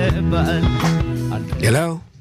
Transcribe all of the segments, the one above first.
ይገባል። ሄሎ፣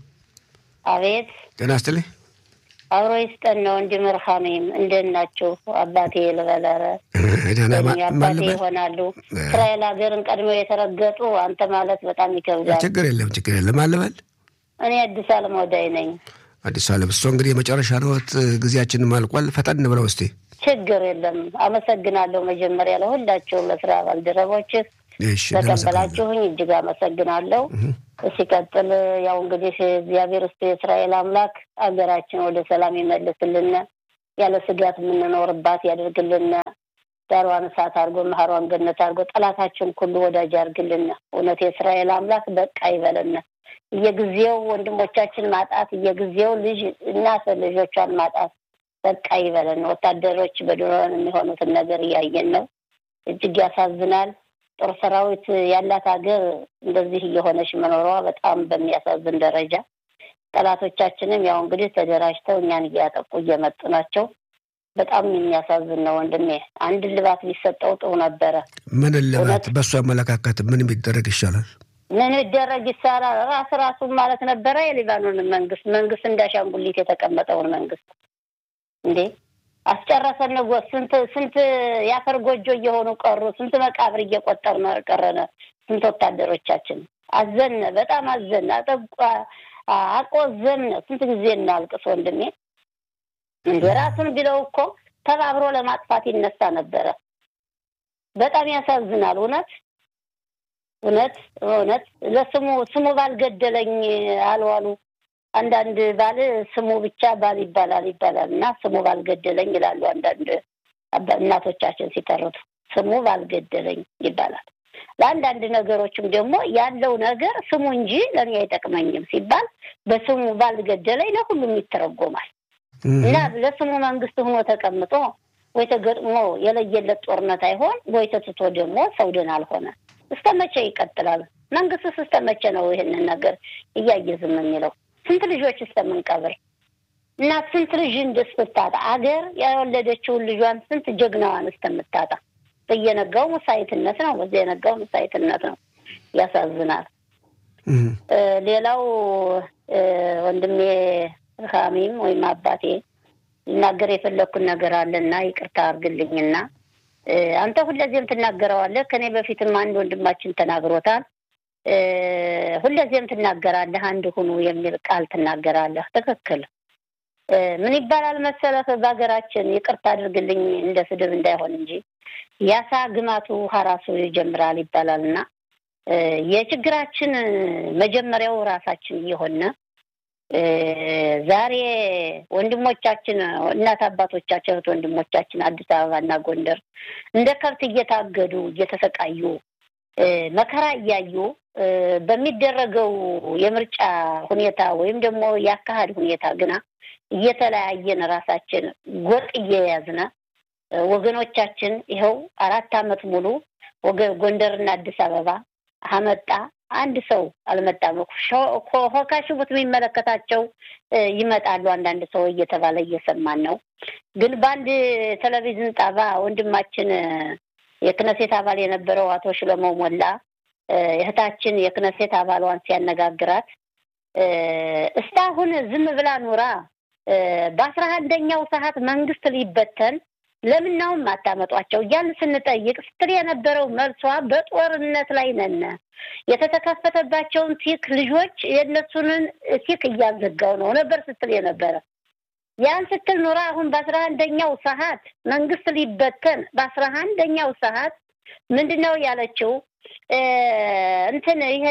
አቤት ጤና ይስጥልኝ። አብሮ ይስጠን ነው እንጂ መርካሜም እንደት ናችሁ? አባቴ ልበለረ ደህና ማ- አባቴ ማን ልበል? ይሆናሉ። እስራኤል ሀገርን ቀድመው የተረገጡ አንተ ማለት በጣም ይከብዳል። ችግር የለም ችግር የለም። ማን ልበል? እኔ አዲስ አለም ወዳይ ነኝ። አዲስ አለም። እሱ እንግዲህ የመጨረሻ ነዎት፣ ጊዜያችንም አልቋል። ፈጠን ብለው እስቲ። ችግር የለም። አመሰግናለሁ መጀመሪያ ለሁላቸውም ለስራ ባልደረቦችህ እሺ፣ እናመሰግናለን። ተቀበላችሁኝ እጅግ አመሰግናለሁ። ሲቀጥል ያው እንግዲህ እግዚአብሔር ውስጥ የእስራኤል አምላክ ሀገራችን ወደ ሰላም ይመልስልን፣ ያለ ስጋት የምንኖርባት ያደርግልን፣ ዳሯን እሳት አድርጎ መሀሯን ገነት አድርጎ ጠላታችን ሁሉ ወዳጅ ያድርግልን። እውነት የእስራኤል አምላክ በቃ ይበለን። እየጊዜው ወንድሞቻችን ማጣት፣ እየጊዜው ልጅ እናት ልጆቿን ማጣት በቃ ይበለን። ወታደሮች በድሮን የሚሆኑትን ነገር እያየን ነው። እጅግ ያሳዝናል። ጦር ሰራዊት ያላት ሀገር እንደዚህ እየሆነች መኖሯ በጣም በሚያሳዝን ደረጃ፣ ጠላቶቻችንም ያው እንግዲህ ተደራጅተው እኛን እያጠቁ እየመጡ ናቸው። በጣም የሚያሳዝን ነው ወንድሜ። አንድ ልባት ቢሰጠው ጥሩ ነበረ። ምን ልባት? እውነት? በእሱ አመለካከት ምን ቢደረግ ይሻላል? ምን ይደረግ ይሳላል? ራስ ራሱን ማለት ነበረ የሊባኖንን መንግስት መንግስት እንዳሻንጉሊት የተቀመጠውን መንግስት እንዴ አስጨረሰን እኮ ስንት ስንት የአፈር ጎጆ እየሆኑ ቀሩ። ስንት መቃብር እየቆጠር ቀረነ። ስንት ወታደሮቻችን አዘነ፣ በጣም አዘነ፣ አጠቋ አቆዘምነ። ስንት ጊዜ እናልቅስ ወንድሜ። እንደ ራሱን ቢለው እኮ ተባብሮ ለማጥፋት ይነሳ ነበረ። በጣም ያሳዝናል። እውነት እውነት እውነት ለስሙ ስሙ ባልገደለኝ አልዋሉ አንዳንድ ባል ስሙ ብቻ ባል ይባላል ይባላል እና ስሙ ባልገደለኝ ይላሉ አንዳንድ አባ- እናቶቻችን ሲተርቱ ስሙ ባልገደለኝ ይባላል። ለአንዳንድ ነገሮችም ደግሞ ያለው ነገር ስሙ እንጂ ለእኔ አይጠቅመኝም ሲባል በስሙ ባልገደለኝ ለሁሉም ይተረጎማል እና ለስሙ መንግስት ሆኖ ተቀምጦ ወይ ተገጥሞ የለየለት ጦርነት አይሆን ወይ ተትቶ ደግሞ ሰው ደህና አልሆነ። እስከ መቼ ይቀጥላል? መንግስትስ እስከ መቼ ነው ይህንን ነገር እያየ ዝም የሚለው? ስንት ልጆች እስከምንቀብር እና ስንት ልጅ እንደስታጣ አገር ያወለደችውን ልጇን ስንት ጀግናዋን እስከምታጣ በየነጋው ሙሳይትነት ነው፣ በየነጋው ሙሳይትነት ነው። ያሳዝናል። እህ፣ እ፣ ሌላው እ፣ ወንድሜ ሀሚም ወይም አባቴ ሊናገር የፈለግኩን ነገር አለና ይቅርታ አድርግልኝና እ፣ አንተ ሁለዚህም ትናገረዋለህ። ከኔ በፊትም አንድ ወንድማችን ተናግሮታል። እ፣ ሁለዚህም ትናገራለህ፣ አንድ ሁኑ የሚል ቃል ትናገራለህ። ትክክል። እ፣ ምን ይባላል መሰለህ በሀገራችን ይቅርታ አድርግልኝ እንደ ስድብ እንዳይሆን እንጂ ያሳ ግማቱ ሀራሱ ይጀምራል ይባላል እና እ፣ የችግራችን መጀመሪያው ራሳችን እየሆነ እ፣ ዛሬ ወንድሞቻችን እናት አባቶቻችን እህት ወንድሞቻችን አዲስ አበባና ጎንደር እንደ ከብት እየታገዱ እየተሰቃዩ እ፣ መከራ እያዩ እ፣ በሚደረገው የምርጫ ሁኔታ ወይም ደግሞ የአካሄድ ሁኔታ ግና እየተለያየን ራሳችን ጎጥ እየያዝነ እ፣ ወገኖቻችን ይኸው አራት ዓመት ሙሉ ወገ- ጎንደርና አዲስ አበባ አመጣ አንድ ሰው አልመጣም። ሆካሽቡት የሚመለከታቸው እ፣ ይመጣሉ አንዳንድ ሰው እየተባለ እየሰማን ነው። ግን በአንድ ቴሌቪዥን ጣባ ወንድማችን እ፣ የክነሴት አባል የነበረው አቶ ሽለሞ ሞላ እ፣ እህታችን የክነሴት አባሏን ሲያነጋግራት እ፣ እስካሁን ዝም ብላ ኑራ እ፣ በአስራ አንደኛው ሰዓት መንግስት ሊበተን ለምናውም አታመጧቸው እያልን ስንጠይቅ ስትል የነበረው መልሷ በጦርነት ላይ ነን የተተከፈተባቸውን ቲክ ልጆች የእነሱንን ቲክ እያዘጋው ነው ነበር ስትል የነበረ ያን ስትል ኑራ አሁን በአስራ አንደኛው ሰዓት መንግስት ሊበተን በአስራ አንደኛው ሰዓት ምንድን ነው ያለችው? እ፣ እንትን ይሄ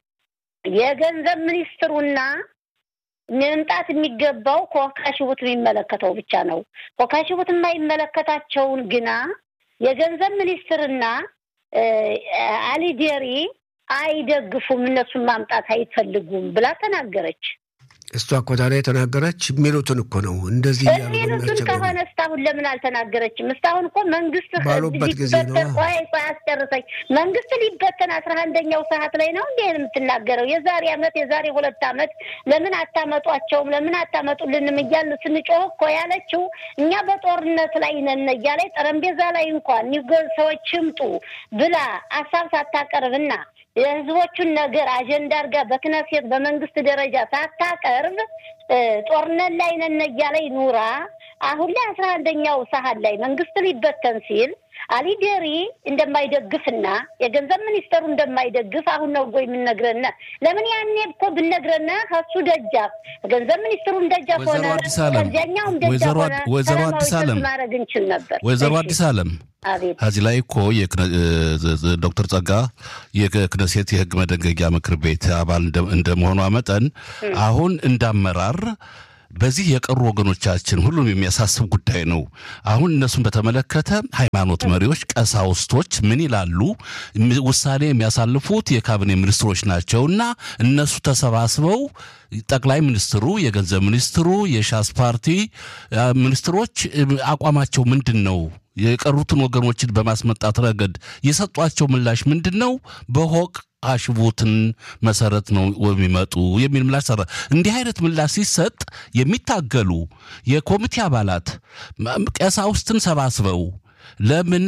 የገንዘብ ሚኒስትሩና መምጣት የሚገባው ኮካሽቡት የሚመለከተው ብቻ ነው። ኮካሽቡት የማይመለከታቸውን ግና የገንዘብ ሚኒስትርና እ፣ አሊዴሪ አይደግፉም፣ እነሱን ማምጣት አይፈልጉም ብላ ተናገረች። እሷ እኮ ታዲያ የተናገረች የሚሉትን እኮ ነው እንደዚህ እያሉ የሚሉትን በሚያስቸግሩ ከሆነ እስካሁን ለምን አልተናገረችም? እስካሁን እኮ መንግስት ባሉበት ጊዜ ነው። ሊበተን ቆይ ቆይ አስጨርሰኝ። መንግስት ሊበተን አስራ አንደኛው ሰዓት ላይ ነው እንዴ የምትናገረው? የዛሬ አመት የዛሬ ሁለት አመት ለምን አታመጧቸውም? ለምን አታመጡልንም እያልን ስንጮህ እኮ ያለችው እኛ በጦርነት ላይ ነን እያለች ጠረጴዛ ላይ እንኳን ኒጎ ሰዎች ይምጡ ብላ ሀሳብ ሳታቀርብና የህዝቦቹን ነገር አጀንዳ አድርጋ በክነሴት በመንግስት ደረጃ ሳታቀርብ ጦርነት ላይ ነን እያለች ኑራ አሁን ላይ አስራ አንደኛው ሰሀን ላይ መንግስት ሊበተን ሲል አሊዴሪ እንደማይደግፍና የገንዘብ ሚኒስተሩ እንደማይደግፍ አሁን ነው ጎይ የምንነግረና ለምን ያኔ እኮ ብነግረና ከሱ ደጃፍ ገንዘብ ሚኒስትሩም ደጃፍ ሆነ ከዚያኛውም ደጃፍ ሆነ ወይዘሮ አዲስ አለም ማድረግ እንችል ነበር። ወይዘሮ አዲስ አለም ከዚህ ላይ እኮ ዶክተር ጸጋ የክነሴት የህግ መደንገጊያ ምክር ቤት አባል እንደመሆኗ መጠን አሁን እንዳመራር በዚህ የቀሩ ወገኖቻችን ሁሉም የሚያሳስብ ጉዳይ ነው። አሁን እነሱን በተመለከተ ሃይማኖት መሪዎች፣ ቀሳውስቶች ምን ይላሉ? ውሳኔ የሚያሳልፉት የካቢኔ ሚኒስትሮች ናቸውና እነሱ ተሰባስበው ጠቅላይ ሚኒስትሩ፣ የገንዘብ ሚኒስትሩ፣ የሻስ ፓርቲ ሚኒስትሮች አቋማቸው ምንድን ነው? የቀሩትን ወገኖችን በማስመጣት ረገድ የሰጧቸው ምላሽ ምንድን ነው? በሆቅ አሽቡትን መሰረት ነው የሚመጡ የሚል ምላሽ ሰራ። እንዲህ አይነት ምላሽ ሲሰጥ የሚታገሉ የኮሚቴ አባላት ቀሳውስትን ሰባስበው ለምን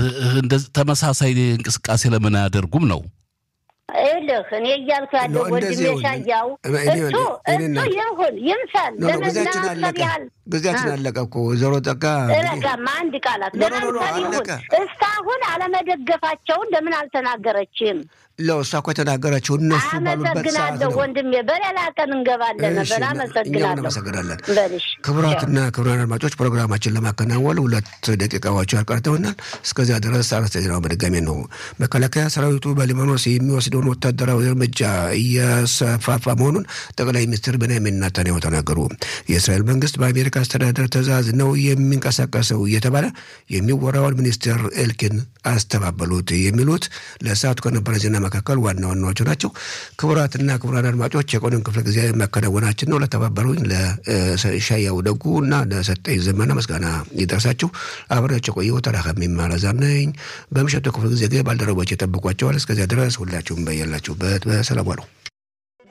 ተመሳሳይ እንቅስቃሴ ለምን አያደርጉም ነው? ይልህ እኔ እያልኩ ያለው ወንድሜ ሻያው እሱ እሱ ይሁን ይምሰል ለመናሰብ ያህል ጊዜያችን አለቀ እኮ ወይዘሮ ጠጋ ረጋማ አንድ ቃላት ለማንሳብ ይሁን እስካሁን አለመደገፋቸውን ለምን አልተናገረችም? ለእሷ እኮ የተናገረችው እነሱ ባሉበት ሰዓት አመሰግናለሁ ወንድሜ። በሌላ ቀን እንገባለን ነበር። አመሰግናለሁ። እናመሰግናለን። በልሽ ክቡራትና ክቡራን አድማጮች ፕሮግራማችን ለማከናወን ሁለት ደቂቃዎች ያልቀርተውናል። እስከዚያ ድረስ አርዕስተ ዜናው በድጋሚ ነው። መከላከያ ሰራዊቱ በሊባኖስ የሚወስደውን ወታደራዊ እርምጃ እያሰፋፋ መሆኑን ጠቅላይ ሚኒስትር ቤንያሚን ኔታንያሁ ተናገሩ። የእስራኤል መንግስት በአሜሪካ አስተዳደር ትዕዛዝ ነው የሚንቀሳቀሰው እየተባለ የሚወራውን ሚኒስትር ኤልኪን አስተባበሉት። የሚሉት ለሰዓቱ ከነበረ ዜና መካከል ዋና ዋናዎቹ ናቸው። ክቡራትና ክቡራን አድማጮች የቆንን ክፍለ ጊዜ መከናወናችን ነው። ለተባበሩኝ ለሻያው ደጉ እና ለሰጠኝ ዘመነ ምስጋና ይደርሳችሁ። አብሬያቸው ቆየሁ። ተራካሚ ማረዛም ነኝ። በምሽቱ ክፍለ ጊዜ ባልደረቦች የጠብቋቸዋል። እስከዚያ ድረስ ሁላችሁም በያላችሁበት በሰላም ዋሉ።